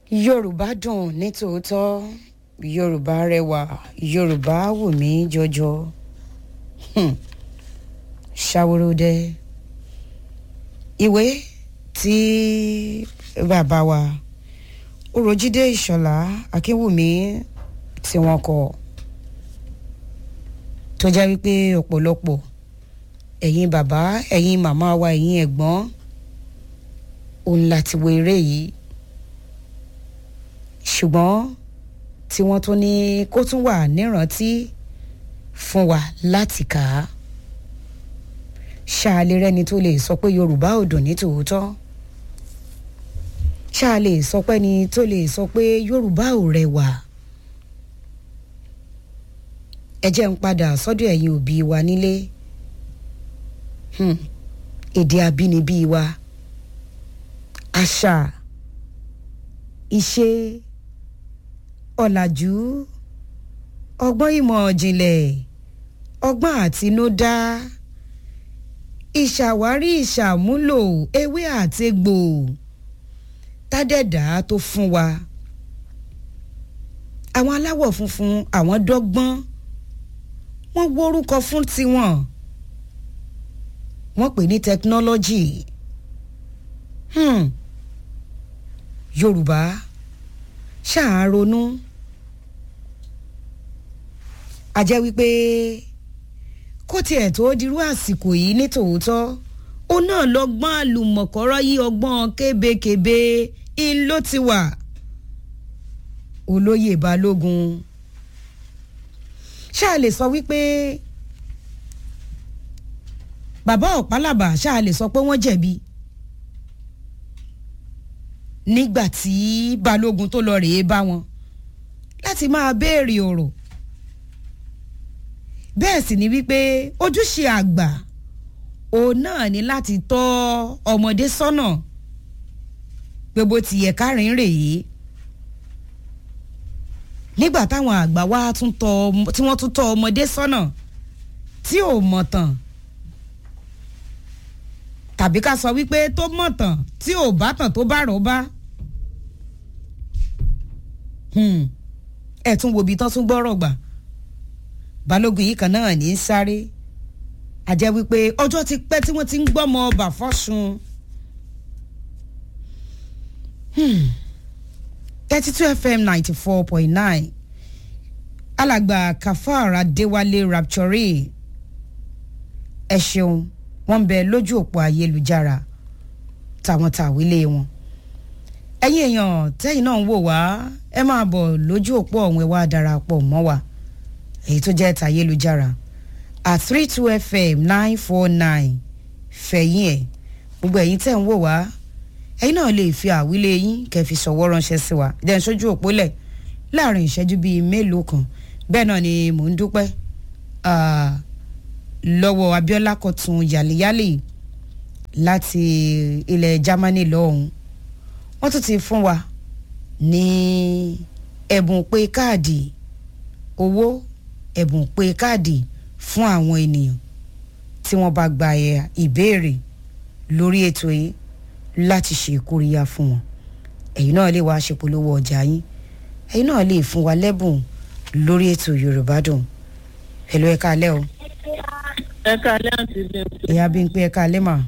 yorùbá dùn ní tòótọ́ yorùbá rẹwà yorùbá wù mí jọjọ Hmm. ṣàwòròdẹ ìwé tí bàbá wa oròjídé ìṣọ̀lá akínwùmí tí wọ́n kọ tó jẹ́ wípé ọ̀pọ̀lọpọ̀ ẹ̀yin bàbá ẹ̀yin màmá wa ẹ̀yin ẹ̀gbọ́n òun láti wo eré yìí ṣùgbọ́n tí wọ́n tún ní kó tún wà nírántí fún wa láti kà á ṣáàlè rẹni tó lè sọ pé yorùbá ò dùn ní tòótọ́ ṣáàlè sọ pé ni tó lè sọ pé yorùbá ò rẹwà ẹ jẹ́ ń padà sọ́dọ̀ ẹ̀yin òbí wa nílé Hmm. èdè abínibí wa àṣà ìṣe ọ̀làjú ọgbọ́n ìmọ̀ ìjìnlẹ̀ ọgbọ́n àtinúdá ìṣàwárí ìṣàmúlò ewé àtegbò tádẹ́dá tó fún wa àwọn aláwọ̀ funfun àwọn dọ́gbọ́n wọ́n wórúkọ fún tiwọn wọ́n pè ní technology hmm. yorùbá ṣáà ronú a jẹ́ wípé kó tiẹ̀ tó dirú àsìkò yìí ní tòótọ́ ó náà lọ́gbọ́n àlùmọ̀kọ́rọ́ yí ọgbọ́n kébékébé ń ló ti wà olóyè balógun ṣáà lè sọ wípé bàbá ọ̀pálàbà ṣáà lè sọ pé wọ́n jẹ̀bi nígbà tí balógun tó lọ rèé bá wọn láti máa béèrè ọ̀rọ̀ bẹ́ẹ̀ sì ni wípé ojúṣe àgbà òun náà ní láti tọ́ ọmọdé sọ́nà pé bó ti yẹ kárin rèé nígbà táwọn àgbà wa tún tọ́ tí wọ́n tún tọ́ ọmọdé sọ́nà tí ò mọ̀ tán tàbí ká sọ wípé tó mọ̀ tán tí ò bá tàn tó bá rọ̀ bá ẹ̀ tún wo ibi tán tún gbọ́rọ̀ gbà balógun yìí kan náà ní í sáré àjẹ́ wípé ọjọ́ ti pẹ́ tí wọ́n ti ń gbọ́mọ ọba fọ́sùn thirty two fm ninety four point nine alàgbà kafar adéwálé rapture ẹ ṣeun wọ́n ń bẹ lójú òpó ayélujára táwọn tàwílé wọn ẹ̀yin èèyàn tẹ́yìn náà ń wò wá ẹ máa bọ̀ lójú òpó ọ̀hún ẹ wá darapọ̀ mọ́ wa èyí tó jẹ́ tayélujára at three two fm nine four nine fẹ̀yìn ẹ̀ gbogbo ẹ̀yin tẹ́ ń wò wá ẹ̀yin náà lè fi àwílé yín kẹ́ fi ṣọ̀wọ́ ránṣẹ́ sí wa jẹ́ ń sójú òpó lẹ̀ láàrin ìṣẹ́jú bíi mélòó kan bẹ́ẹ̀ náà ni mò ń dúpẹ́ lọ́wọ́ abiola kọ̀tún yàlẹ́yàlẹ́ láti ilẹ̀ germany lọ́hùn wọ́n tún ti fún wa ní ẹ̀bùn pé káàdì owó ẹ̀bùn pé káàdì fún àwọn ènìyàn tí wọ́n bá gba ìbéèrè lórí ètò yìí láti ṣe kóríyá fún wọn ẹ̀yin náà lè wá ṣèpolówó ọjà yín ẹ̀yin náà lè fún wa lẹ́bùn lórí ètò yorùbá dùn pẹ̀lú ẹ̀ka alẹ́ o. ẹ̀ka alẹ́ àti bímpé. ìyá bímpé ẹ̀ka alẹ́ mà.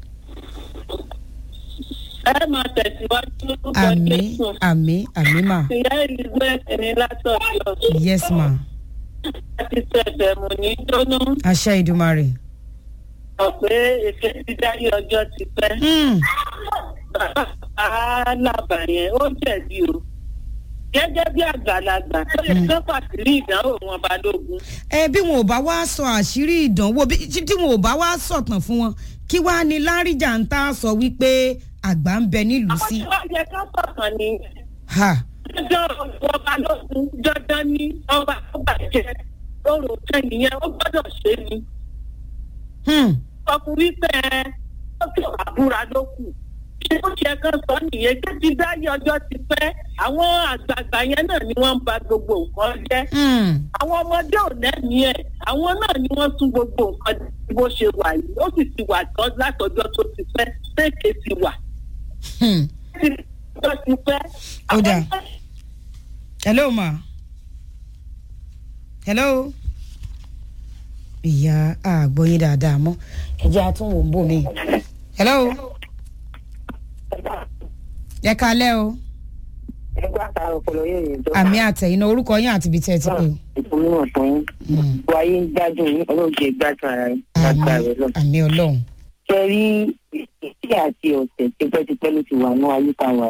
ẹ máa tẹ̀síwájú lórúkọ àmì jésù. àmì àmì mà ìyá elizabeth ní látọ̀yọ̀. yes ma láti ṣẹ̀bẹ̀ mọ̀ ní jóná. àṣẹ ìdùmarè. sọ pé èké ti dáyé ọjọ́ ti pẹ́. Hmm, bàbá alábà yẹn ó jẹ̀bi o. gẹ́gẹ́ bí àgbàlagbà tó lè kán pàtírí ìdánwò wọn balógun. ẹ bí wọn ò bá wá sọ àṣírí ìdánwò bí tí wọn ò bá wá sọ̀tàn fún wọn kí wàá ní láríjà ń tá a sọ wípé àgbà ń bẹ nílùú àwọn sí. tí wọ́n yẹ ká sọ̀kan ni ha dandan ọba lógun dandan ní ọba tó bàjẹ́ lóru kẹ́yìn yẹn ó gbọ́dọ̀ ṣe ni. hmm, ọkùnrin pẹ́ ẹ ó fi àbúra ló kù. ṣé ó ṣe kan sọ nìyẹn kí ti dáyé ọjọ́ ti pẹ́ àwọn àgbààgbà yẹn náà ni wọ́n ń ba gbogbo nǹkan jẹ́. hmm, àwọn ọmọdé ò lẹ́mìí ẹ̀ àwọn náà ni wọ́n tún gbogbo nǹkan bó ṣe wà yìí ó sì ti wà tán látọjọ́ tó ti pẹ́ tẹ́ẹ̀kẹ́ ti wà. hmm. tó ti pẹ́ ó dà hello ma hello ìyá àgbọ̀yìn dáadáa mọ́ ẹ̀jẹ̀ àtúnwò ń bò mí hello ẹ kalẹ́ o ẹgbẹ́ àtàrà ọpọlọ yóò yẹn jọ. àmì àtẹ̀yìn orúkọ yín àti ibi tẹ́ ẹ ti pè. ìfúnníwọ̀n fún yín. Mm. wáyé ń gbádùn yín ọlọ́jẹ̀ gbádùn ara yín. lágbára rẹ̀ lọ. àmì ọlọ́run ṣe rí ìṣe àti ọ̀sẹ̀ tipẹ́tipẹ́ ló ti wà ní ayíká wa.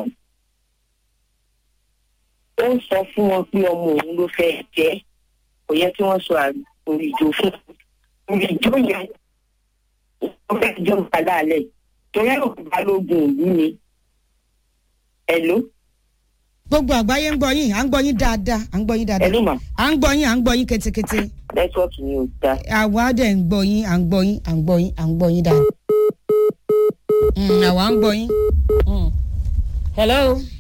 ó ń sọ fún wọn pé ọmọ òun ló fẹ́ jẹ́ kò yẹ kí wọ́n sọ àgbòrò ìjó fún un. ìjó yẹn ó fẹ́ jọ padà alẹ́ torí ẹ̀rọ balógun òbí ni. ẹ̀ló gbogbo àgbáyé ń gbọ́ yín à ń gbọ́ yín dáadáa à ń gbọ́ yín dáadáa ẹ̀ló mà à ń gbọ́ yín à ń gbọ́ yín ketekete nẹ́tíwọ́ọ̀kì ni ò dáa. àwa dẹ̀ ń gbọ́ yín à ń gbọ́ yín à ń gbọ́ yín à ń gbọ́ yín dáadáa. Mm, àwa ń gbọ́ yín. Mm. hello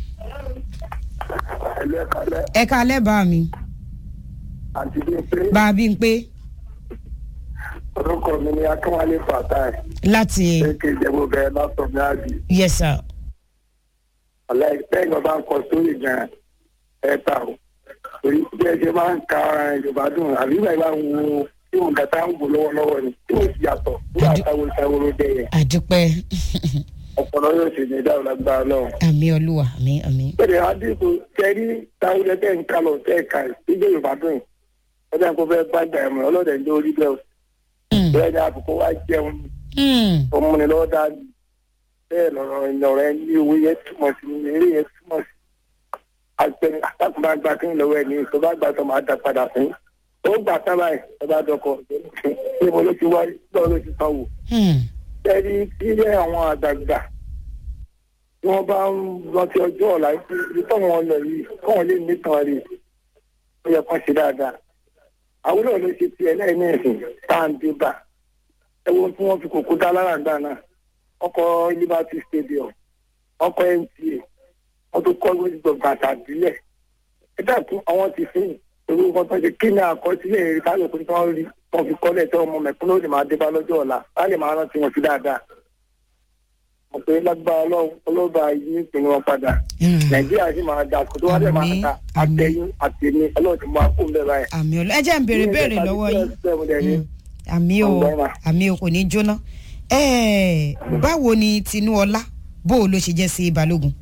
ẹlẹ́kàlẹ́ ẹ kalẹ́ bá mi àti bí pé bá a bí ń pé orúkọ mi ni akínwálé fatai láti èké ìjẹ́bú bẹ́ẹ̀ lásán ní àbí yes sir ọ̀lẹ́ lẹ́yìn ọba ń kọ sórí gan ẹ̀ta o torí bí ẹ ṣe máa ń ka yorùbá dùn àbí ìgbà ìgbà ń wo tí òun kàtà ń wò lọ́wọ́lọ́wọ́ ni tí ó sì yàtọ̀ nígbà táwọn ìṣàwọ̀ ló dé yẹn àdúpẹ́ ọ̀pọ̀lọ́ yóò sì ní ìdáhùn lágbára lọ́wọ́. àmì olúwa àmì àmì. bẹ́ẹ̀ adínkù kẹrí táwọn ẹgbẹ́ ń kalọ̀ tẹ́ ẹ̀ka ìjẹ́ yorùbá dùn yìí ọjà kó fẹ́ gbàgbà ẹ̀mọ́ ọlọ́dẹ̀ ń jẹ́ orí bẹ́ẹ̀ Mm, bẹ́ẹ̀ ni àbùkù wá jẹun mm, ọmọnì lọ́wọ́ dá bẹ́ẹ̀ lọ́rọ̀ ìlọ̀rọ̀ ẹ ní owó yẹn túmọ̀ sí ní eré yẹn túmọ̀ sí. àgbẹ̀ àtàkùn bá gba kí n lọ́wọ́ ẹ̀ ní tó bá gbà tó máa dá padà fún ó gbà sábà ẹ̀ tó bá dọkọ̀ níbo ló ti wáyé lọ́wọ́ ló ti sanwó. mm, ẹni tí yẹ àwọn àgbààgbà tí wọ́n bá ń rántí ọjọ́ ọ̀la ibi tó wọn lọ yìí kọ́wọn lè nìkan rè ó yẹ kán ṣe dáadáa. àwùjọ ló ṣe tiẹ̀ lẹ́yìn ní ẹ̀sìn tá à ń dé bá ẹ wo tí wọ́n fi kòkó dá lára gbà náà ọkọ̀ liberty stadium ọkọ̀ nta wọ́n tó kọ́ gbogbo bàtà bílẹ̀ ẹ dàtún àwọn ti fi èrò nǹkan tó ṣe kí ni àkọsílẹ̀ èrè káyọ̀ pé tí wọ́n rí wọ́n fi kọ́lẹ̀ tí ọmọ mẹ̀kúnnù lè máa dé bá lọ́jọ́ ọ̀la á lè máa rántí wọn sí dáadáa mo pé lágbára ọlọ́run ọlọ́ba yìí ń pinnu wọn padà mm. nàìjíríà sì máa dà kó tó wá lè máa Àmín, ta àmín. àtẹ̀yìn àtẹ̀mí ọlọ́run ti máa kó bẹ́ẹ̀ báyìí. àmì olúwa ẹ jẹ́ ń béèrè béèrè lọ́wọ́ yín. Mm, àmì o Ọgbọ́n mà. àmì o kò ní jóná. Ẹ́ẹ̀, báwo ni tinúọlá bó o ló ṣe jẹ́ sí balógun.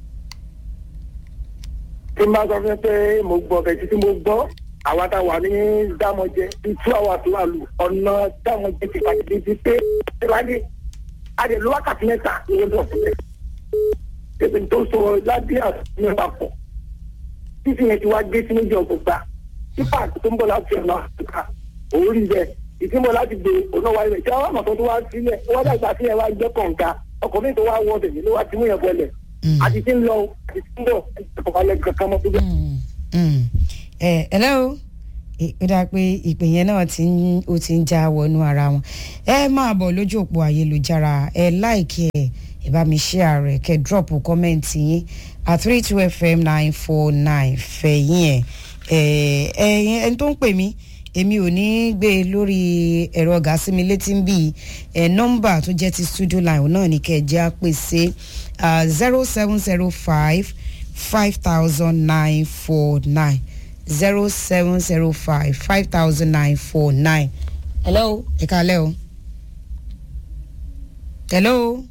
tí n bá sọ fún ẹ pé mo gbọ́ bẹ́ẹ̀ títí mo gbọ́ àwa tá a wà ní dámọ̀jẹ bíi two hours wà lù ọ̀nà dámọ̀jẹ ti pàṣẹ bíi pé ìwádìí a lè lo wákàtí mẹ́ta ní ọjọ́ sílẹ̀ ebi tó sọ ládé àti mẹ́ta pọ̀ títí yẹn ti wá gé sí méjì ọgbọgba pípà tó ń bọ̀ láti ọ̀nà àfíríkà òórì bẹ́ẹ̀ ìtìmọ̀ láti gbé ọ̀nà wáyé rẹ̀ tí àwọn àmọ̀tọ́ tó wá sílẹ̀ wọ́n dàgbà sí ẹ̀ wá jẹ́ kọ̀ǹga ọkọ̀ mi tó wá wọ́ ọ̀dẹ̀ ló wá ti mú yẹn bọ́lẹ̀ Mm. àti tí ń lọ àti tí ń bọ̀ ọ̀pọ̀lọpọ̀ kankan mọ́ tó bẹ́ẹ̀. Mm, mm. ẹ hello Ẹ- ó dáa pé ìpè yẹn náà ti ń ó ti ń já wọnú ara wọn ẹ máa bọ̀ lójú òpó ayélujára ẹ láìkí ẹ ẹ bá mi share rẹ kẹ drop kọ́mẹ́ǹtì yín at three two fm nine four nine fẹ̀yìn ẹ̀ ẹ ẹni tó ń pè mí èmi ò ní gbé e lórí ẹ̀rọ ọ̀gá sí mi létí ń bì ẹ̀ nọ́mbà tó jẹ́ ti studio line náà ní kẹjẹ́ á pèsè zero seven zero five five thousand nine four nine zero seven zero five five thousand nine four nine. hello ẹ kálẹ́ o. hello.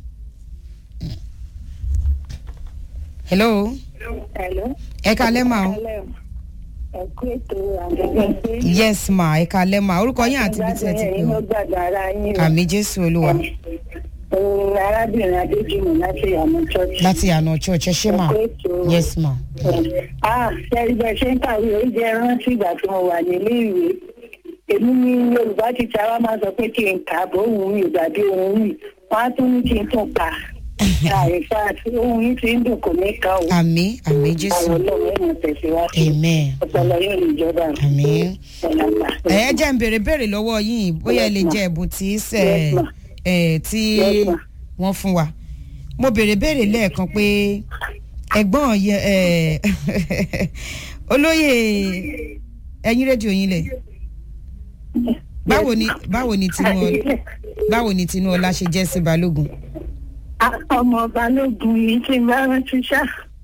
hello Hello. ẹ kálẹ́ mà o. ẹ kú ètò àgbẹ̀gbẹ̀ pé. yes ma ẹ kálẹ́ mà orúkọ yín àti ibi tí ẹ ti pè ẹ̀yin ló o. gbàgbọ́ ara yín o. àmì jésù olúwa Òun arábìnrin Adéjùmọ̀ láti àmọ́ church. láti àná church ẹ ṣé mà Ẹ kú ètò. yes ma. Ah, ṣẹ́rí bẹ́ẹ̀ ṣe ń kàwé ó jẹ́ rántí ìgbà tí mo wà nílé ìwé. Èmi ní Yorùbá ti ta wá máa sọ pé kí n kà á bó òun rí ìgbà bí òun rí. Wọ́n á tún ní kí n tún kà. Àìfà àti ohun yìí ti ń dùn kò ní ká o. àmì àmì Àwọn jésù ọlọ́run ẹ̀ mọ̀ tẹ̀síwájú. amen Ọpọlọ yóò lè jọba. àmì. Ọ̀làgbà. ẹ jẹ́ ń béèrè béèrè lọ́wọ́ yín bóyá ẹ lè jẹ́ ẹ̀bùn tí sẹ̀ Yes, ma. ẹ̀ tí Yes, ma. wọ́n fún wa mo béèrè béèrè lẹ́ẹ̀kan pé ẹ̀gbọ́n yẹ ẹ̀ olóyè ẹ̀yin rédíò yín lẹ̀ báwo ni báwo ni tinú báwo ni tinú ọlá ṣe jẹ́ sí balógun ọmọ balógun yìí ti bá rántí ṣá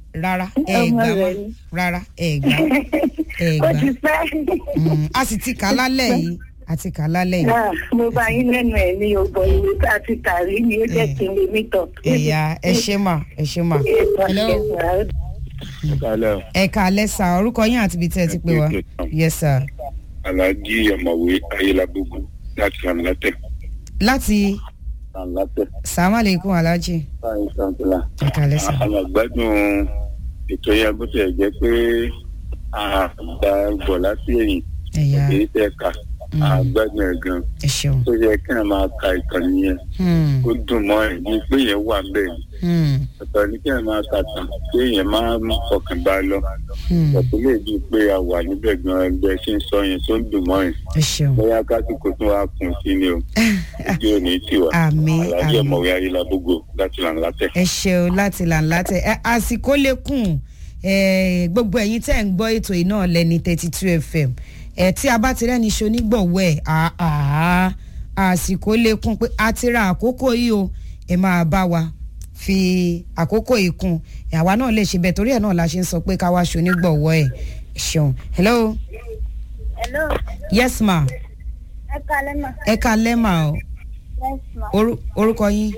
rárá ẹ Ọmọ gbà rẹ̀ má ni. rárá ẹ gbà ẹ ó gbà ti pẹ́. Mm, a sì ti kà á lálẹ́ yìí a ti kà á lálẹ́ yìí Ah, mo bá yín lẹ́nu ẹ̀ ní ọgbọ̀n ìwé tá a ti kà rí ni ó jẹ́ kí n lè mí tọ̀. ẹ̀yà ẹ ṣe mà ẹ ṣe mà hello Kálẹ̀ o. ẹ ká alẹ́ sà orúkọ yín àti ibi tẹ́ ẹ ti pè wá yes sir Alhaji Ọ̀mọ̀wé Ayélagbogbo láti Lànlátẹ̀. láti Lànlátẹ̀. sàmàlẹ́kùn alájì Báyìí Santila. ẹ ká alẹ́ sà Àwọn àgbádùn ètò yẹn bó tilẹ̀ jẹ́ pé àgbà bọ̀ láti ẹ̀yìn ẹ̀yà èyí tẹ́ ka àgbádùn ẹ̀ gan. ẹ ṣeun Tó yẹ kí ẹ máa ka ìkànnì yẹn. Hmm, Ó dùn mọ́ ẹ̀ ní pé yẹn wà bẹ́ẹ̀ ni. hmm, Ọ̀tọ̀ ní kí ẹ máa kàtàn pé yẹn máa ń fọkàn bá a lọ. hmm, Ọ̀tọ̀ lè di pé a wà níbẹ̀ gan ẹgbẹ́ ṣe ń sọ yẹn tó ń dùn mọ́ ẹ̀. ẹ ṣeun bóyá kásìkò tún wá kùn sí ni o ojú ò ní tì wá àmín alájọ àmín ọmọwé ayélujábógo láti là ń látẹ. ẹ ṣeun láti là ń látẹ ẹ àsìkò lẹkùn ẹ gbogbo ẹ̀yin tẹ́ ń gbọ́ ètò yìí náà lẹ́ni thirty two fm ẹ tí a bá ti rẹ́ni ṣe onígbọ̀wọ́ ẹ̀ àá àsìkò lẹkùn pé a ti ra àkókò yìí o ẹ máa bá wa fi àkókò yìí kún ẹ àwa náà lè ṣe bẹ́ẹ̀ torí ẹ̀ náà la ṣe ń sọ pé ká wá ṣe onígbọ̀wọ́ ẹ̀ ṣeun hello Hello, yes ma ẹ kalẹ́ mà. ẹ ká lẹ́mà o Yes ma. Orú- orúkọ yín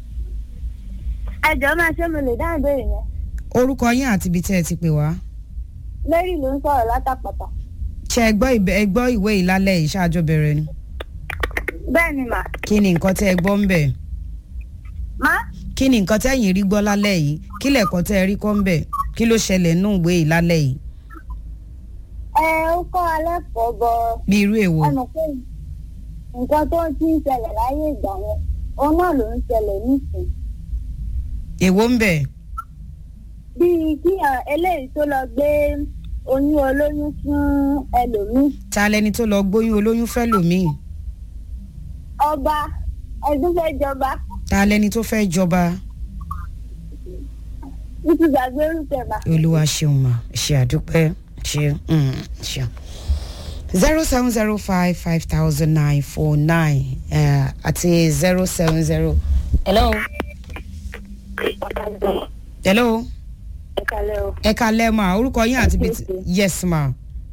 Ẹ jọ̀ọ́ máa ṣé mo lè dáhùn ìbéèrè yẹn. orúkọ yín àti ibi tẹ́ ẹ ti pè wá. Mary ló ń sọ̀rọ̀ látàpàtà. ṣe ẹ gbọ́ ìbẹ- ẹ gbọ́ ìwé ìlálẹ̀ yìí ṣáájú bẹ̀rẹ̀ ni Bẹ́ẹ̀ ni mà. kí ni nǹkan tẹ́ ẹ gbọ́ ń bẹ̀ Má kí ni nǹkan tẹ́yìn rí gbọ́ lálẹ́ yìí kí lẹ̀kọ́ tẹ́ ẹ rí kọ́ ń bẹ̀ kí ló ṣẹlẹ̀ nínú ìwé ìlálẹ̀ yìí ẹ ó kọ́ alẹ́ pọ̀ bọ bí irú èwo ẹ mọ̀ pé nǹkan tó ti ń ṣẹlẹ̀ láyé ìgbà yẹn òun náà ló ń ṣẹlẹ̀ nísìn. èwo ń bẹ̀ Bíi kí hàn eléyìí tó lọ gbé oyún olóyún fún ẹlòmíì. ta lẹni tó lọ gbóyún olóyún fẹ́ lòmíì Ọba ẹdún fẹ́ jọba ta lẹni tó fẹ́ jọba títí gbàgbé orúkẹ mà. olúwa ṣeun mà ṣe àdúpẹ́ ṣe mm, ṣe. zero seven zero five five thousand nine four nine àti zero seven zero. hello. hello. ẹ kalẹ́ o. ẹ kalẹ́ ma orúkọ yín àti ibi tí yes ma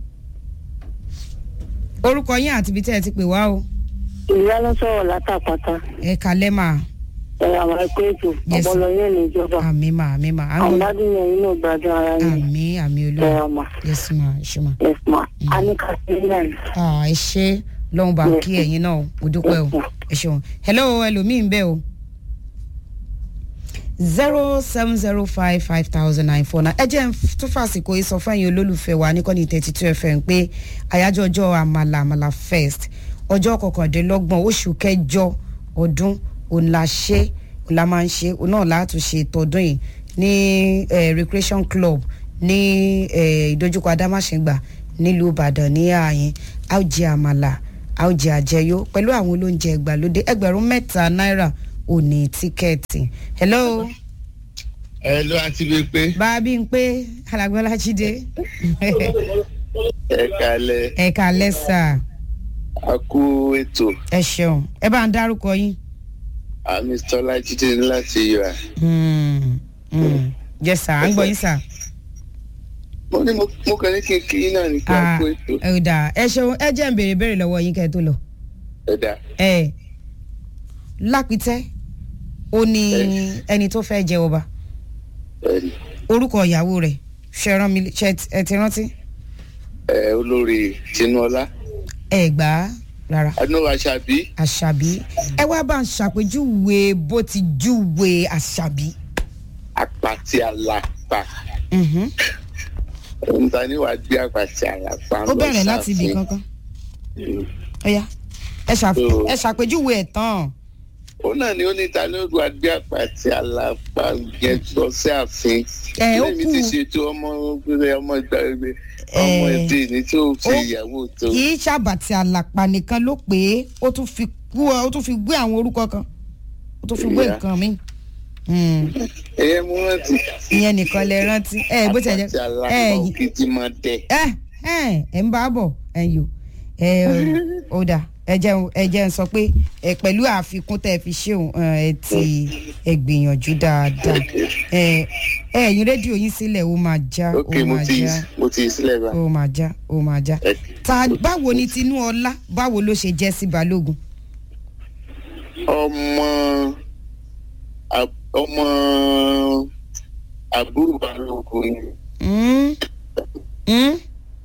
orúkọ yín àti ibi tí ẹ ti pè wá o ìyá ló sọ̀rọ̀ látàpátá ẹ kalẹ́ ma ẹ̀rọ àwọn ẹ̀kọ́ ètò Yes. ọpọlọ yẹn ní ìjọba àmì ma àmì ma àwọn ládùn yẹn inú gbádùn ara yẹn àmì àmì ẹ̀rọ olúwa mà yes ma ẹ ṣe ma yes ma a ní ká sí ilé ẹ̀ ah ẹ ṣe lọ́hùn bá kí ẹ̀yin náà o dúpẹ́ o ẹ ṣeun hello ẹlòmíì ń bẹ o zero seven zero five five thousand nine four nine ẹ jẹ́ n tún fàsìkò yìí sọ fún ẹ̀yin olólùfẹ́ wa níkànnì thirty two fm pé àyájọ́ ọjọ́ àmàlà àmàlà fest ọjọ́ kọkàndínlọ́gbọ̀n oṣù kẹjọ ọdún òun la ṣe òun la máa ń ṣe òun náà láti ṣe tọdún yìí ní eh, recreation club ní eh, ìdojúkọ adámáṣẹ́gbà nílùú ìbàdàn ní ààyè a ó jẹ àmàlà a ó jẹ àjẹyó pẹ̀lú àwọn olóúnjẹ ìgbàlódé ẹgbẹ̀rún mẹ́ta náírà ò ní tíkẹ́ẹ̀tì. hello ẹ ló àti bíi pé bá a bí n pé alágbọ́lá jíde ẹ kalẹ ẹ kálẹ́ sà a kú ètò ẹ ṣeun ẹ bá ń dárúkọ yín. àmì tọ́lá jíde ní láti yọ à. Hmm, hmm. yes sà à ń gbọ́ yín sà. mo ní mo mo kàn ní kí n kí yín náà ní kí a Ah, kú ètò ẹ ò dáa ẹ ṣeun ẹ jẹ́ ń béèrè béèrè lọ́wọ́ yín kẹ́ ẹ tó lọ. ẹ dá ẹ lápítẹ́ ó ní ẹni tó fẹ́ jẹ ọba ẹ rí orúkọ ìyàwó rẹ̀ ṣe rán mi ṣe ẹ ti rántí ẹ olórí tinúọlá ẹ gbà á rárá adúlọ àṣàbí àṣàbí ẹ wá bá ń ṣàpèjúwe bó ti júwe àṣàbí. àpàtì àlàpà Mhm. nta ni wàá gbé àpàtì àlàpà ó bẹ̀rẹ̀ láti ibì kankan ọ̀ya ẹ ṣàp- So- ẹ ṣàpèjúwe ẹ̀ tán ó náà ni ó ní ta ni ó wàá gbé àpàtì àlàpà yẹn lọ sí ààfin Ẹ, ó lẹ́yìn kù. ti ṣètò ọmọ ọmọ ìgbàgbé ọmọ Ẹ, ẹbí ní tí ó ṣe ó- ìyàwó tó kì í ṣàbàtì àlàpà nìkan ló pé ó tún fi kú ó tún fi gbé àwọn orúkọ kan ó tún fi gbé Yeah. nǹkan mi. Hmm. ẹyẹ mú rántí. ìyẹn nìkan lè rántí ẹ bó ti ẹ jẹ àpàtì àlàpà ẹ òkè tí máa dẹ. ẹ ẹ ẹ ń bá a bọ̀ ẹ yò ẹ ó dà ẹ jẹun ẹ jẹun sọ pé ẹ pẹ̀lú àfikún tẹ́ ẹ fi ṣéun ẹ ti ẹ gbìyànjú dáadáa ẹ ẹ ẹ̀yin rédíò yín sílẹ̀ ó máa já ó ok mo máa ti já mo ti sílẹ̀ bá. ó máa já ó máa já Ẹ- ta báwo ni tinúọlá báwo ló ṣe jẹ́ sí balógun. ọmọ a- ọmọ àbúrò balógun ni. Mm. Mm.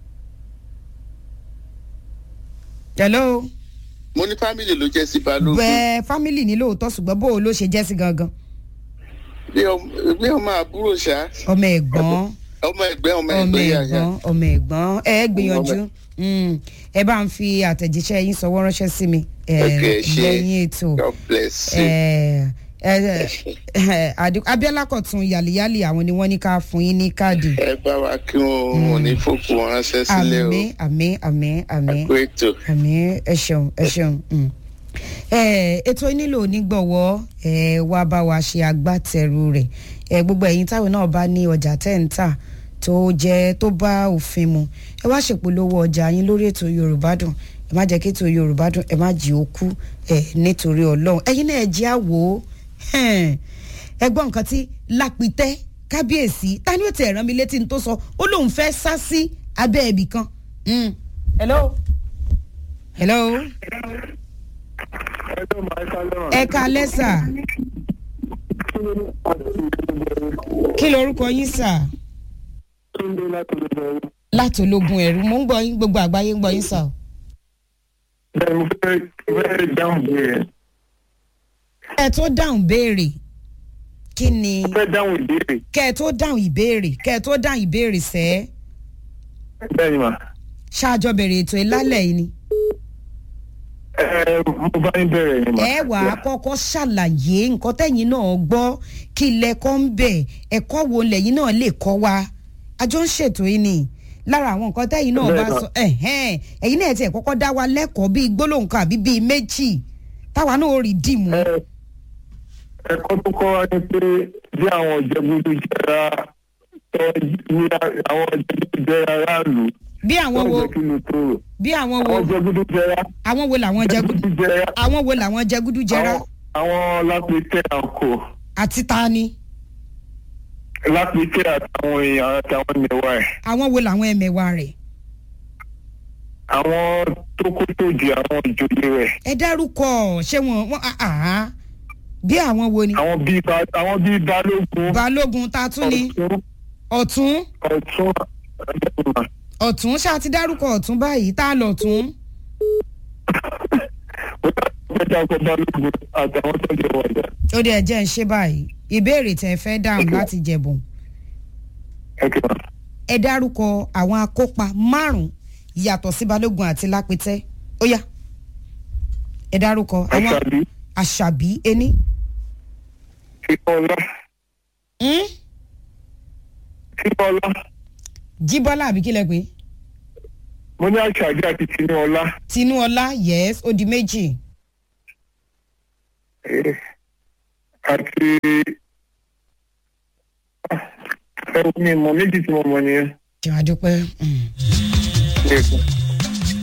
hello mo ní fámìlì ló jẹ́ sí balógun. bẹ́ẹ̀ fámìlì ní lóòótọ́ ṣùgbọ́n bó o ló ṣe jẹ́ sí gangan bí ọmọ bí ọmọ àbúrò ṣá ọmọ ẹ̀gbọ́n ọmọ ẹgbẹ́ ọmọ ọmọ ẹgbẹ́ yàyà. ẹ̀gbọ́n ọmọ ẹ̀gbọ́n ẹ gbìyànjú Mm. ẹ bá ń fi àtẹ̀jíṣẹ́ yín sọwọ́ ránṣẹ́ sí mi ẹ, Okay, ṣe. lẹ́yìn ètò God bless you. ẹ, ẹ, ẹ, Adi- Abíọ́lá Kọ̀tún yàlíyàlí àwọn ni wọ́n ní ká fún yín ní káàdì ẹ bá wa kí wọn ò ní fòkù wọn ránṣẹ́ sílẹ̀ o. àmín àmín àmín àmín àpò ètò. àmì ẹ ṣeun ẹ ṣeun mm. ẹ ètò yìí nílò onígbọ̀wọ́ ẹ wá bá wa ṣe agbátẹrù rẹ̀ ẹ gbogbo ẹ̀yin táwọn náà bá ní ọjà tẹ́ ń tà tó jẹ́ tó bá òfin mu ẹ wá ṣèpolówó ọjà yín lórí ètò Yorùbá Dùn ẹ má jẹ́ kí ètò Yorùbá Dùn ẹ má jí ó kú ẹ nítorí Ọlọ́run ẹ̀yin náà ẹ jẹ́ àwò ẹ gbọ́ nǹkan tí lápìtẹ́ kábíyèsí ta ni ó ti rán mi létí ní tó sọ ó lóun fẹ́ sá sí abẹ́ ibì kan. Mm. hello hello ẹ kalẹ́ sà kí lorúkọ yín sà láti ológun ẹ̀rú mo ń gbọ́ yín gbogbo àgbáyé ń gbọ́ yín sà o. bẹ́ẹ̀ mo fẹ́ fẹ́ dáhùn béèrè ẹ tó dáhùn béèrè kí ni mo fẹ́ dáhùn ìbéèrè kẹ ẹ tó dáhùn ìbéèrè kẹ ẹ tó dáhùn ìbéèrè sẹ́ bẹ́ẹ̀ ni mà ṣáàjọ bẹ̀rẹ̀ ètò ìlálẹ̀ yìí ni. ẹ mo bá yín bẹ̀rẹ̀ ni mà. ẹ wà á kọ́kọ́ ṣàlàyé nǹkan tẹ̀yìn náà gbọ́ kí lẹ́kọ́ ń bẹ̀ ẹ̀kọ́ wo lẹ́yìn náà lè kọ́ wa àjọ ń ṣètò yìí ni lára àwọn nǹkan tẹ̀yìn náà bá Bẹ́ẹ̀ sọ ẹ̀hẹ́n ẹ̀yin náà tiẹ̀ kọ́kọ́ dá wa lẹ́kọ̀ọ́ bíi gbólóhùn kan àbí bíi méjì táwa náà ó rí dìmú. ẹ ẹ̀kọ́ tó kọ́ wa ni pé bí àwọn ìjẹ́gbẹ́dú jẹra ẹ ní àwọn ìjẹ́gbẹ́dú jẹra aráàlú bí àwọn tó wo jẹ́ kí ló tó rò bí àwọn wo àwọn ìjẹ́gbẹ́dú jẹra àwọn wo làwọn jẹgúdú ìjẹ́gbẹ́dú jẹra àwọn wo làwọn jẹgúdú jẹrá àwọn- àwọn lápẹtẹ àkọ àti ta ni lápẹtẹ àtàwọn èèyàn àtàwọn mẹwàá ẹ àwọn wo làwọn ẹmẹ̀wà rẹ̀ àwọn tó kó tó di àwọn ìjòyè rẹ ẹ dárúkọ ṣé wọn wọn àhán bí àwọn wo ni àwọn bíi ba àwọn bíi balógun balógun ta tún ni ọ̀tún ọ̀tún ọ̀tún ẹgbẹ̀rún ọ̀tún ṣáà ti dárúkọ ọ̀tún báyìí tá a lọ tún. ọ̀tún ọkọ̀ balógun àtàwọn tó jẹ wọ̀jà ó dé ẹjẹ́ ń ṣe báyìí ìbéèrè tẹ́ ẹ fẹ́ dáhùn láti jẹ̀bùn ẹ̀kẹ́ wọn. ẹ dárúkọ àwọn akópa márùn-ún yàtọ̀ sí balógun àti lápẹtẹ́ ó yá ẹ dárúkọ àwọn àṣàbí àṣàbí ení fífọlá hmm? fífọlá jíbọ́lá àbí kílẹ̀ pé mo ní àṣàbí àti tinúọlá tinúọlá yes ó di méjì eh, àti ẹ mi mọ méjì tí mo mọ nìyẹn. ṣe àdúpẹ́. Mm. Ẹ̀kọ́.